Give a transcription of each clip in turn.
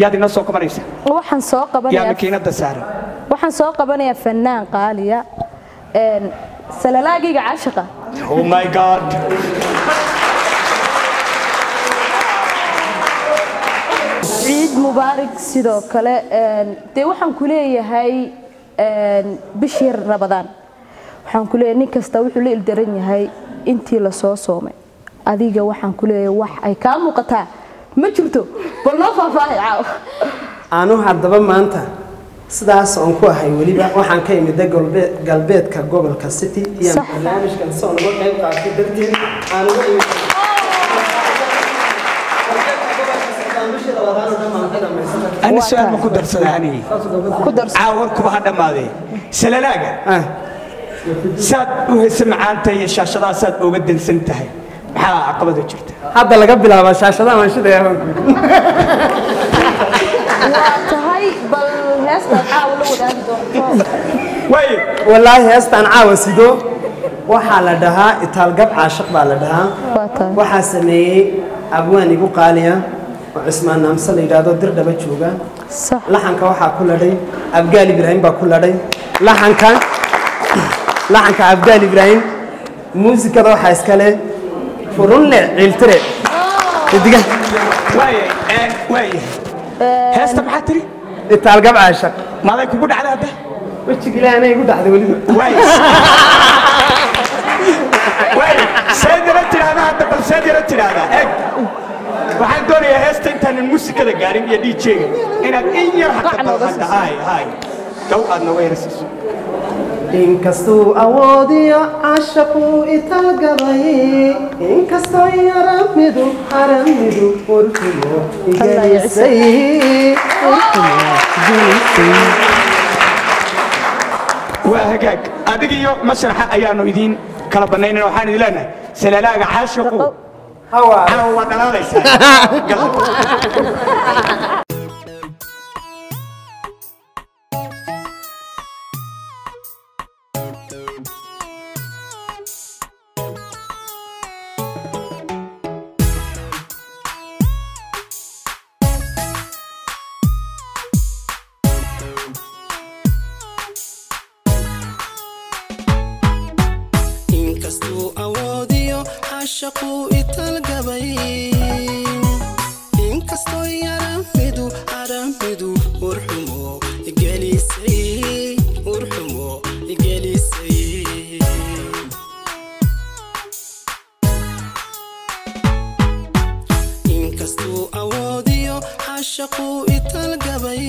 yaad inoo soo qabanaysa waxaan soo yaa qabanayaa makiinada saaran waxaan soo qabanayaa fanaan qaaliya een salalaagayga caashiqa oh my god ciid mubaarak sidoo kale een dee waxaan ku leeyahay een bishii rabadaan waxaan ku leeyahay nin kasta wuxuu la ildaran yahay intii la soo soomay adiga waxaan ku leeyahay wax ay kaa muuqataa ma jirto bal noo faahfaahay caaw anu haddaba maanta sidaas oon ku ahay weliba waxaan ka imida galbeed galbeedka gobolka city iyo Sax. barnaamijkan si oon uga qayb qaatay darteed aan uga imid ani Waa su-aal ma tahay. ku darsadaa anigi ku darso caawa kuba ha dhammaadee salalaaga Ah, saad u heysa macaanta iyo shaashadaasaad oga dansan tahay maxaa caqabada jirta hadda laga bilaaba shaashadaha maanshida waa tahay bal heestaad caawa la wadaagi doonto waayo wallaahi heestaan caawa sido waxaa la dhahaa itaalgab caashiq baa la dhahaa waa tahay waxaa sameeyey abwaan igu qaaliya oo cismaan naamse la yidhaahdo dir dhaba jooga sax laxanka waxaa ku ladhay abgaal ibraahim baa ku ladhay laxanka laxanka abgaal ibraahim muusikada waxaa iska leh furunle ciiltire xidiga waaya ee, waaya heesta maxaa tiri itaalgab caashaq maaday kugu dhacda hadda wejiga ilaahay anay igu dhacday weliba waaya waaya seed yara tidhaahda hadda bal seed yara tidhaahdaa eg waxaan doonayaa heesta intaanan muusikada gaarin iyo djga inaad in yar Qac hadda nooga hadda hay hay dow aad nooga yara siiso inkastuu awoodiyo caashaquu itaalgabay inkastoo yaramidu haramidu warkumo igelisay waa hagaag adiga iyo mashraxa ayaanu idiin kala bannaynan waxaan idin leenahay salalaaga caashiqu hawa caawa waa dhalaalaysaa Gal. inkastuu awoodiyo caashaquu italgabay inkastoo yaramidu aramidu urxumo gelisay urxumo gelisay inkastuu awoodiyo caashaquu italgabay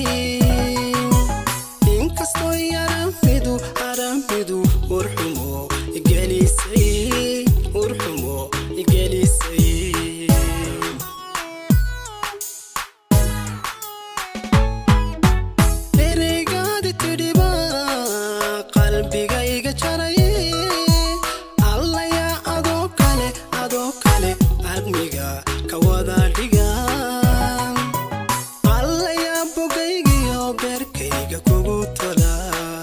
inkastoo yaramidu aramidu urxumo gelisay urxumo gelisay ereygaadi tidhiba qalbigayga jaray allaya adoo kale adoo kale admiga ka wada dhiga allaya bogaygiyo beerkayga kugu tola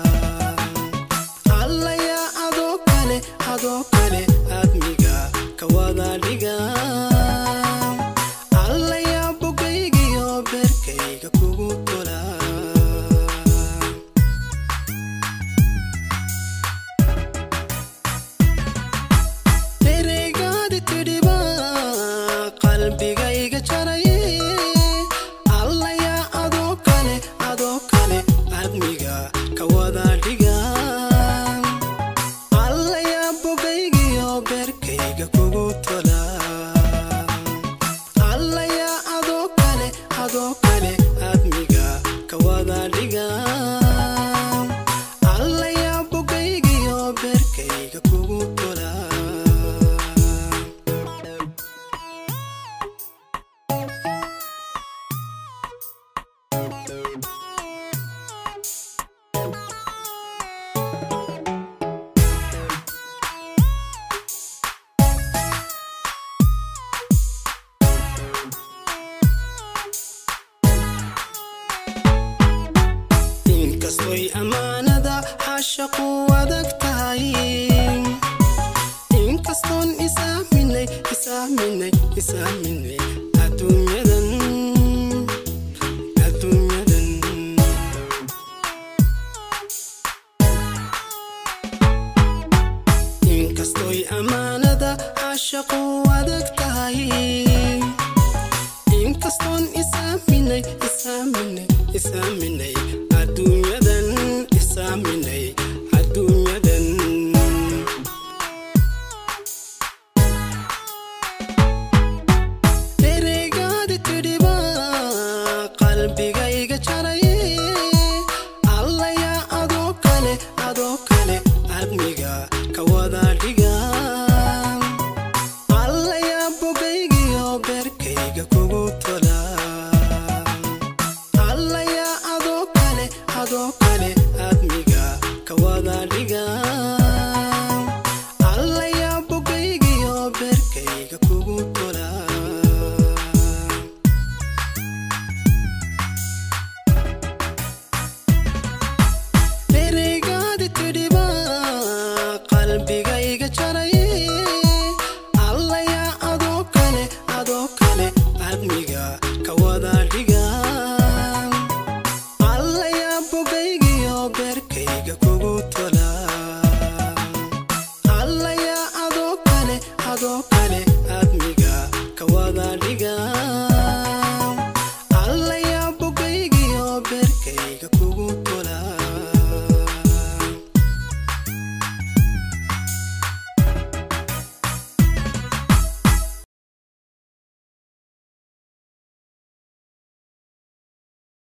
allaya adoo kale adoo kale admiga ka wada dhiga allaya bogaygiyo beerkayga kugu tola ereygaadi tidhiba qalbigayga jaray allaya adoo kale adoo kale admiga ka wada dhiga allaya bogaygiyo beerkayga kugu tola allaya adoo kale adoo kale admiga ka wada dhiga allaya bogaygiyo beerkayga kugu tola inkastoy ammaanada xashaqu adag tahay inkastoon isaaminay isaaminay isaaminay adduunyadan isaaminay adduunyadan isaaminay adduunyadan ereygaadi tidhiba qalbiga